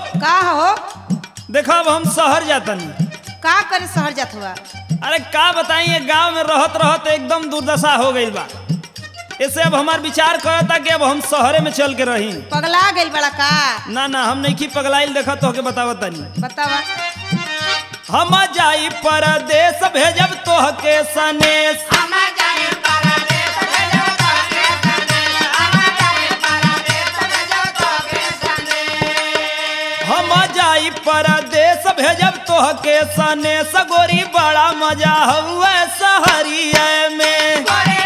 का हो देखा अब हम शहर जातनी का करे शहर जात हुआ अरे का बताई ये गांव में रहत रहत एकदम दुर्दशा हो गई बा ऐसे अब हमार विचार करता कि अब हम शहरे में चल के रही पगला गइल बड़ा का ना ना हम नहीं की पगलाइल देखा तो के बतावत तनी बतावा हम जाई परदेश भेजब तोह के सनेश हम जाई परदेश भेजब तोह के सनेश गोरी बड़ा मजा हुआ शहरिया में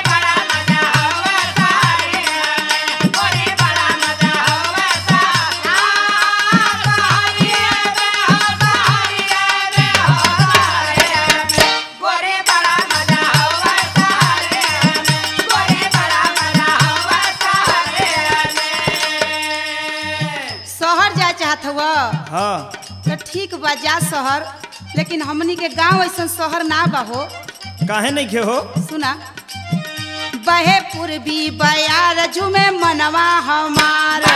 शहर जाए चाहत हुआ हाँ तो ठीक बा जा शहर लेकिन हमनी के गांव ऐसा शहर ना बा हो काहे नहीं खे हो सुना बहे पूर्वी बयार झुमे मनवा हमारा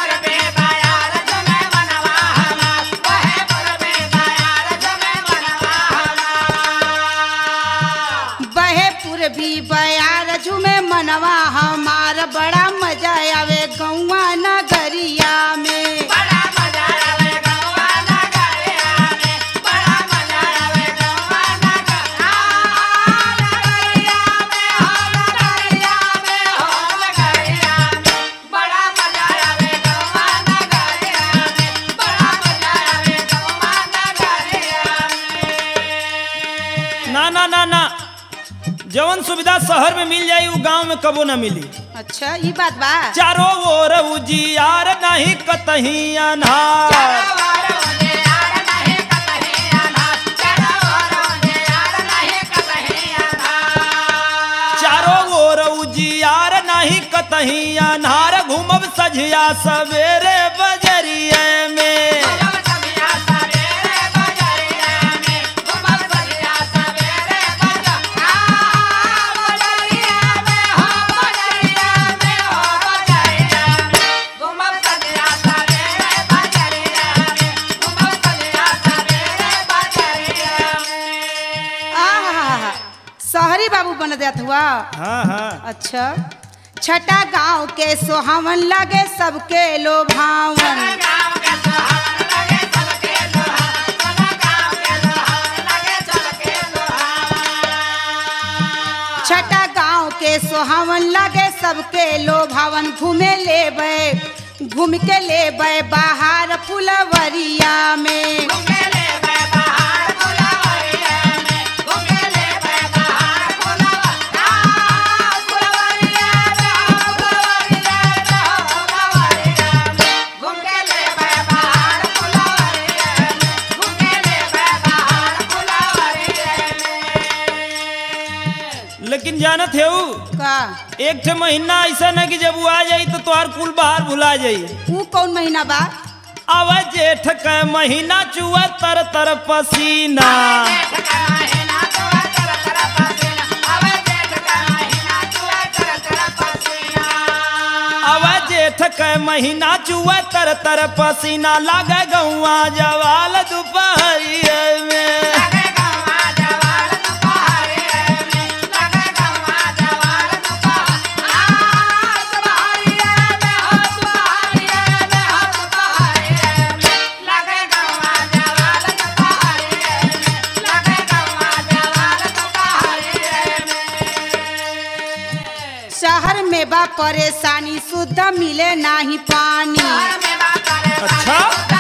बहे पूर्वी बयार झुमे मनवा हमार बड़ा मजा आवे गौवा नगरिया में ना ना ना ना जवन सुविधा शहर में मिल जाई उ गांव में कबो ना मिली अच्छा ये बात बा चारों ओर उजियार नहीं कतही अनहार चारों ओर उजियार नहीं कतही अनहार घूमब सझिया सवेरे बजरिए में आहा शहरी बाबू बन जात हुआ हाँ हाँ अच्छा छठा गांव के सोहावन लगे सबके लोभावन छठा गांव के सोहावन लगे सबके लोभावन घूमे लेबे घूम के लेबे बाहर फुलवरिया में लेकिन जानत है उ, का एक ठे महीना ऐसा न कि जब वो आ जाई तो तोहार कुल बाहर भुला जाई ऊ कौन महीना बा अब जेठ के महीना चुआ तर तर पसीना अब जेठ के महीना चुआ तर तर पसीना लागे गौआ जवाल दोपहरिया में शहर में बा परेशानी शुद्ध मिले नाही पानी अच्छा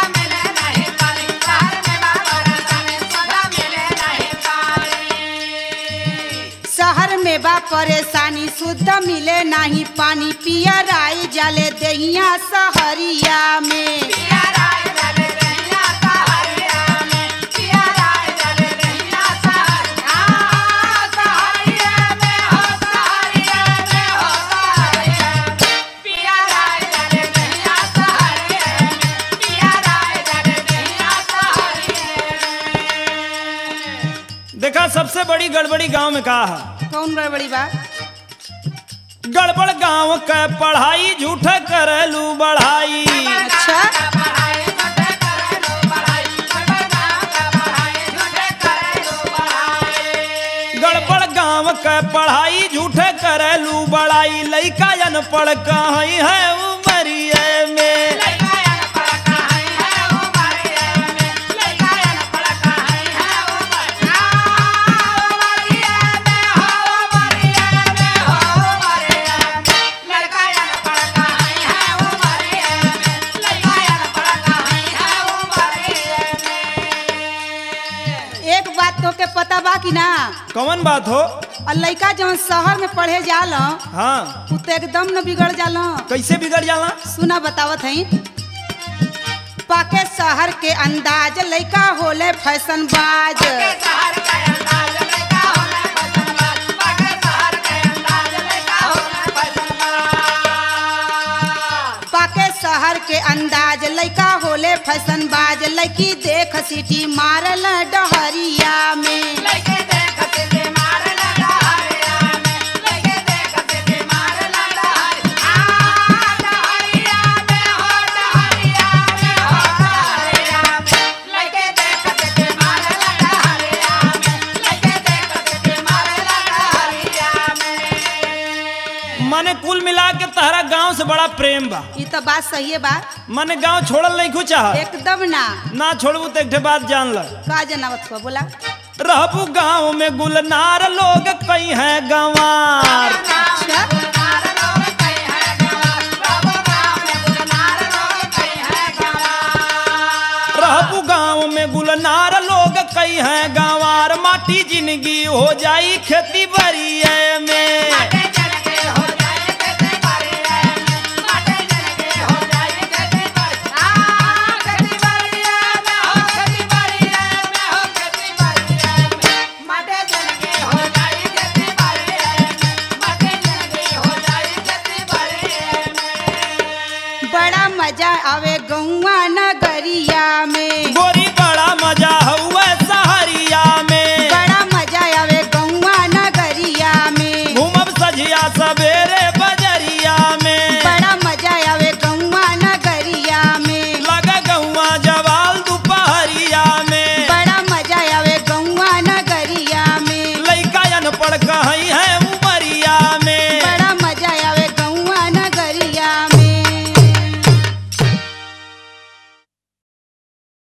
शहर में बा परेशानी शुद्ध मिले नाही पानी पिया राई जाले दहिया सहरिया में देखा सबसे बड़ी गड़बड़ी गांव में का है कौन गड़बड़ी बा गड़बड़ गांव के पढ़ाई झूठ करलू बढ़ाई अच्छा करेलू बड़ाई लइका अनपढ़ कहीं है उमरिए में एक बात तो के पता बा कि ना कौन बात हो और लइका जवन शहर में पढ़े जाल हाँ उ तो एकदम न बिगड़ जाल कैसे बिगड़ जाला सुना बतावत हई पाके शहर के अंदाज लइका होले फैशन बाज पाके शहर के अंदाज लइका होले फैशन बाज लइकी देख सीटी मारल डहरिया में मने कुल मिला के तहरा गांव से बड़ा प्रेम बा ई तो बात सही है बा मने गांव छोड़ल नहीं कुछ चाह एकदम ना ना छोड़बू तो एक ठे बात जान ल का जनावत हुआ बोला रहबू गांव में गुलनार लोग कई हैं गंवार अच्छा रहबू गांव में गुलनार लोग कई हैं गंवार माटी जिंदगी हो जाई खेती बरिए में बड़ा मजा आवे गौवा नगरिया में गोरी बड़ा मजा हुआ सहरिया में बड़ा मजा आवे गौवा नगरिया में घूमब सझिया सवेरे बज